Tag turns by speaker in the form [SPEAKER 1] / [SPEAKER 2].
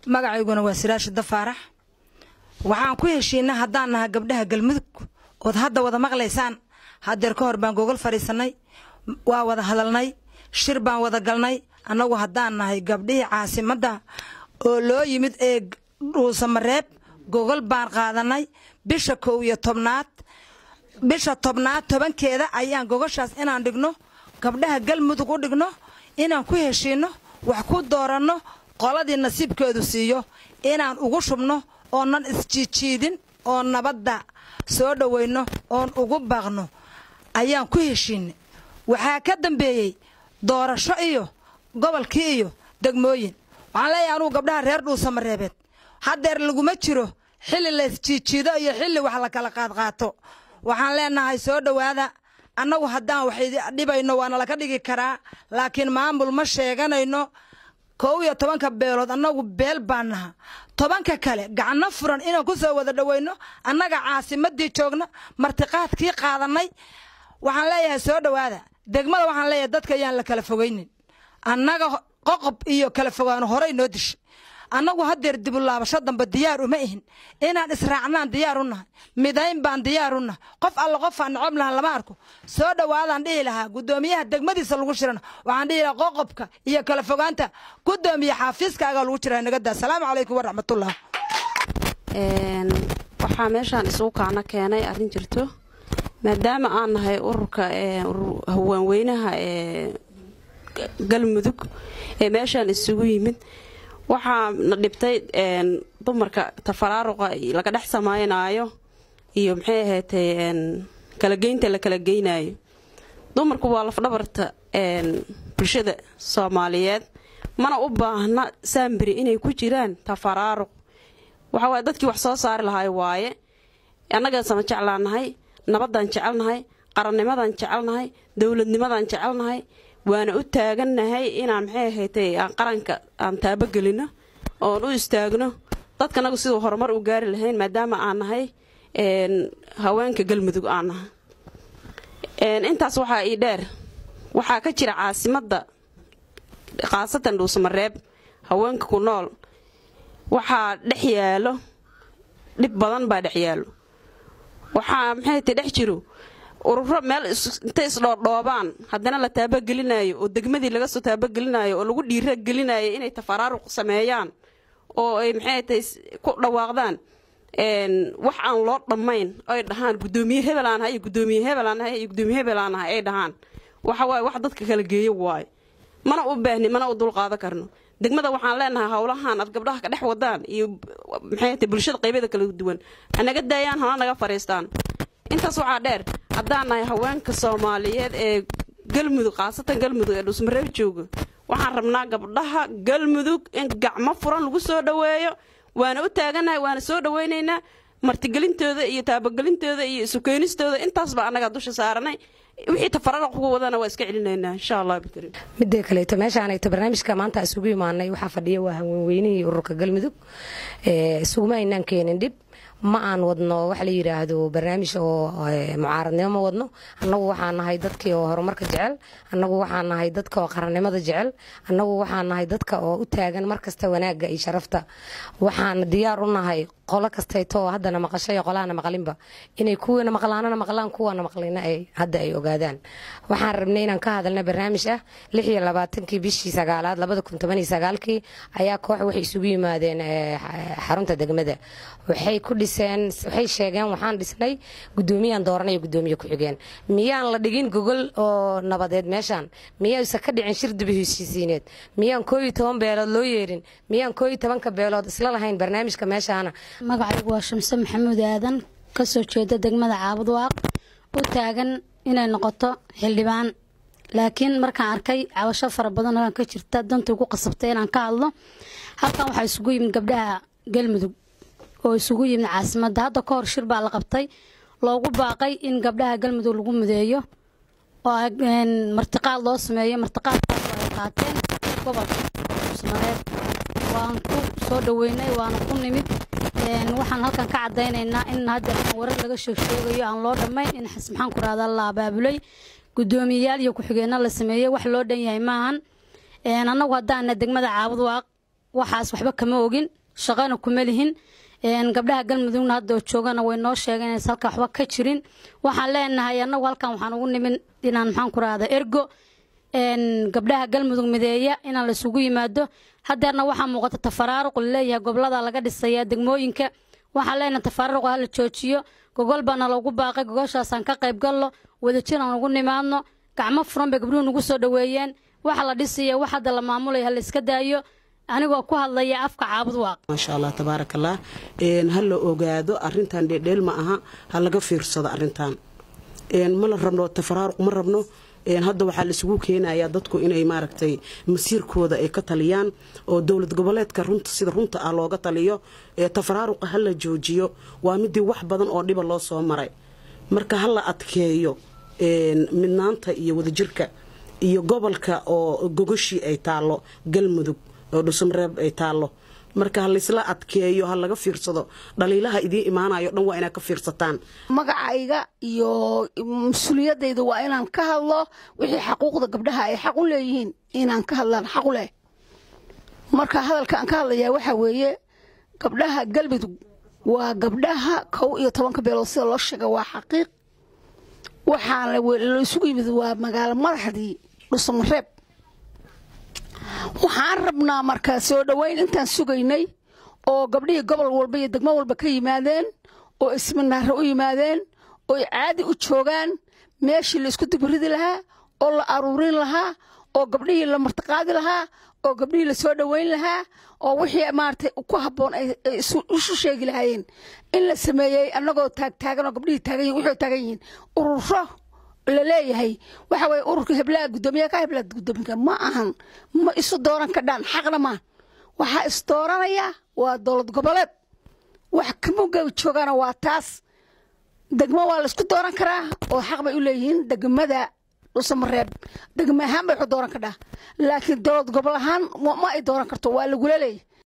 [SPEAKER 1] magacayguna waa siraashi dafaarax waxaan ku heshiinay haddaan nahay gabdhaha galmudug ood hadda wada maqlaysaan hadeer ka hor baan gogol fadhiisanay waa wada hadalnay shir baan wada galnay annagu haddaan nahay gabdhihii caasimadda oo loo yimid ee dhuusamareeb gogol baan qaadanay bisha kow iyo tobnaad bisha tobnaad tobankeeda ayaan gogoshaas inaan dhigno gabdhaha galmudug u dhigno inaan ku heshiinno wax ku dooranno qoladii nasiibkeedu siiyo inaan ugu shubno oonan isjiijiidin oo nabadda soo dhowayno oon ugu baaqno ayaan ku heshiinay waxaa ka dambeeyey doorasho iyo gobolkii iyo degmooyin waxaan leeyahay anugu gabdhaha reer dhuusamareebeed haddeer laguma jiro xilli la isjiijiido iyo xilli wax la kala qaadqaato waxaan leenahay soo dhowaada annagu haddaan wax dhibayno waana laka dhigi karaa laakiin maamul ma sheeganayno kow iyo tobanka beelood annagu beel baan naha tobanka kale gacno furan inaan ku soo wada dhowayno annaga caasimadii joogna martiqaadkii qaadanay waxaan leeyahay soo dhowaada degmada waxaan leeyahay dadka ayaan la kala fogaynin annaga qoqob iyo kala fogaano horey noo dishay annagu hadeer dibulaabasho dambe diyaar uma ihin inaan israacnaan diyaar u nahay midayn baan diyaar u nahay qof alla qofaan nacob lahan lama arko soo dhowaadaan dhihi lahaa guddoomiyaha degmadiisa lagu shirana waxaan dhihi lahaa qoqobka iyo kala fogaanta guddoomiye xaafiiskaagaa lagu jira nagada asalaamu calaykum waraxmatullah
[SPEAKER 2] waxaa meeshaan isugu kaana keenay arrin jirto maadaama aan nahay ururka haweenweynaha ee galmudug ee meeshaan isugu yimid waxaa na dhibtay dumarka tafaraaruqa laga dhex samaynaayo iyo maxay ahaatay kalageynta la kala geynayo dumarku waa lafdhabarta bulshada soomaaliyeed mana u baahna saambiri inay ku jiraan tafaraaruq waxawaaye dadkii wax soo saari lahay waaye annagaa sama jeclaanahay nabadaan jecelnahay qarannimadaan jecelnahay dowladnimadaan jecelnahay waana u taagannahay inaan maxay ahaydee aan qaranka aan taabogelino oon u istaagno dadkanagu siduu horumar u gaari lahayn maadaama aan nahay haweenka galmudug aan nahay intaas waxaa ii dheer waxaa ka jira caasimadda khaasatan dhuusamareeb haweenka ku nool waxaa dhex yaalo dhib badan baa dhex yaalo waxaa maxay ta dhex jiro ururo meel intay isdhoodhoobaan haddana la taabogelinayo oo degmadii laga soo taabogelinayo oo lagu dhiira gelinayo inay tafaraaruq sameeyaan oo ay maxay tay ku dhawaaqdaan wax aan loo dhammayn ay dhahaan gudoomiye hebelaan hay gudoomiye hebelaan hay iyo gudoomiye hebelaan hay ay dhahaan waxa waaye wax dadka kala geeyo waaye mana u baahni mana u dulqaadan karno degmada waxaan leenahay howlahan aad gabdhaha ka dhex wadaan iyo maxay tay bulshada qaybeeda kala duwan hanaga daayaan hana naga fariistaan intaas waxaa dheer haddaan nahay haweenka soomaaliyeed ee galmudug khaasatan galmudug ee dhuusmareeb jooga waxaan rabnaa gabdhaha galmudug in gacmo furan lagu soo dhoweeyo waana u taaganahay waana soo dhoweynaynaa martigelintooda iyo taabagelintooda iyo isukeenistooda intaasba annagaa dusha saaranay wixii tafararaq ugu wadana waa iska celinaynaa insha allah bikariim
[SPEAKER 3] midda kaleeto meeshaanayto barnaamijka maanta isugu imaanay waxaa fadhiya waa haweenweynihii ururka galmudug isuguma aynaan keenin dhib ma aan wadno waxa la yidhaahdo barnaamij oo mucaaradnimo ma wadno annagu waxaan nahay dadkii oo horumarka jecel annagu waxaan nahay dadka oo qarannimada jecel annagu waxaan nahay dadka oo u taagan markasta wanaagga iyo sharafta waxaan diyaar u nahay qolo kastayto oo haddana maqashay iyo qolahana maqlinba inay kuwana maqlaanana maqlaan kuwana maqlina ay hadda ay ogaadaan waxaan rabnay inaan ka hadalna barnaamij ah lix iyo labaatankii bishii sagaalaad labada kun toban iyo sagaalkii ayaa koox waxay isugu yimaadeen xarunta degmada waxay ku dhiseen waxay sheegeen waxaan dhisnay gudoomiyaan dooranay gudoomiye ku-xigeen miyaan la dhigin gogol oo nabadeed meeshaan miyaysa ka dhicin shir dubi heshiisiineed miyaan koo iyo toban beelood loo yeerin miyaan koo iyo tobanka beelood isla lahayn barnaamijka meeshaana
[SPEAKER 4] magacaygu waa shamse maxamuud aadan kasoo jeeda degmada caabudwaaq u taagan inay noqoto xildhibaan laakiin markaan arkay cabasho fara badan oo ka jirta danta ugu qasabtay inaan ka hadlo halkan waxaa isugu yimid gabdhaha galmudug oo isugu yimid caasimadda hadda ka hor shir baa la qabtay loogu baaqay in gabdhaha galmudug lagu mudeeyo oo martiqaad loo sameeyo martiqaadkaas ay qaateen gobolka usmareed waan ku soo dhaweynay waana ku nimid waxaan halkan ka cadaynaynaa in hadda warar laga sheegsheegayo aan loo dhammayn in maxaan ku rahdaa la abaabulay guddoomiyeyaal iyo ku-xigeenno la sameeyey wax loo dhan yahay maahan annagu haddaana degmada caabud waaq waxaas waxba kama ogin shaqana kuma lihin gabdhaha galmudugna hadda oo joogana way noo sheegeen inays halka waxba ka jirin waxaan leenahay annagu halkan waxaan ugu nimin inaan maxaan ku rahda ergo gabdhaha galmudug mideeya inaan laisugu yimaado hadeerna waxaa muuqata tafaraaruq laleeyahay gobolada laga dhisaya degmooyinka waxaan leenahay tafaraaruq hala joojiyo gogol baana loogu baaqay gogoshaasaan ka qayb galno wadajir aan ugu nimaadno gacmo furan bay gabdhuhu nagu soo dhoweeyeen waxa la dhisaya wax hadda la maamulaya ha la iska daayo anigoo ku hadlaya afka caabud waaq
[SPEAKER 5] maasha allah tabaaraka allah ha la ogaado arintan dheedheel ma aha ha laga fiirsado arintan ma la rabno tafaraaruq ma rabno hadda waxaa laisugu keenayaa dadku inay maaragtay masiirkooda ay ka taliyaan oo dowlad goboleedka runta sida runta ah looga taliyo tafaraaruqa ha la joojiyo waa midii wax badan oo dhiba loo soo maray marka ha la adkeeyo midnaanta iyo wadajirka iyo gobolka oo gogoshii ay taallo galmudug oo dhusamreeb ay taallo marka ha laysla adkeeyo ha laga fiirsado dhaliilaha idiin imaanayo dhan waa inaad ka fiirsataan
[SPEAKER 6] magacayga iyo mas-uuliyadayda waa inaan ka hadlo wixii xaquuqda gabdhaha ay xaq u leeyihiin inaan ka hadlaan xaq u leh marka hadalka aan ka hadlayaa waxaa weeye gabdhaha galmudug waa gabdhaha kow iyo tobanka beelood sida loo sheega waa xaqiiq waxaana laysugu yimid waa magaalo madaxdii dhusamareeb waxaan rabnaa markaa soo dhoweyn intaan sugaynay oo gabdhihii gobol walba iyo degmo walba ka yimaadeen oo isminaare u yimaadeen oo caadi u joogaan meeshii la isku dibridi lahaa oo la aruurin lahaa oo gabdhihii la martiqaadi lahaa oo gabdhihii la soo dhoweyn lahaa oo wixii maaragtay ku habboon ay isu sheegi lahaayeen in la sameeyey annagoo taagtaagan oo gabdhihii taagan yihin wuxuu taagan yihiin ururo la leeyahay waxa weye ururka heblaha guddoomiya ka heblaha guddoominka ma ahan ma isu dooran kadhaan xaqna maa waxaa is dooranaya waa dowlad goboleed wax kamuga joogaana waa taas degmo waa laisku dooran karaa oo xaq bay u leeyihiin degmada dhusamareeb degmo ahaan bay waxu dooran kadhaa laakiin dowlad gobol ahaan ma ay dooran karto waa lagula leeyahy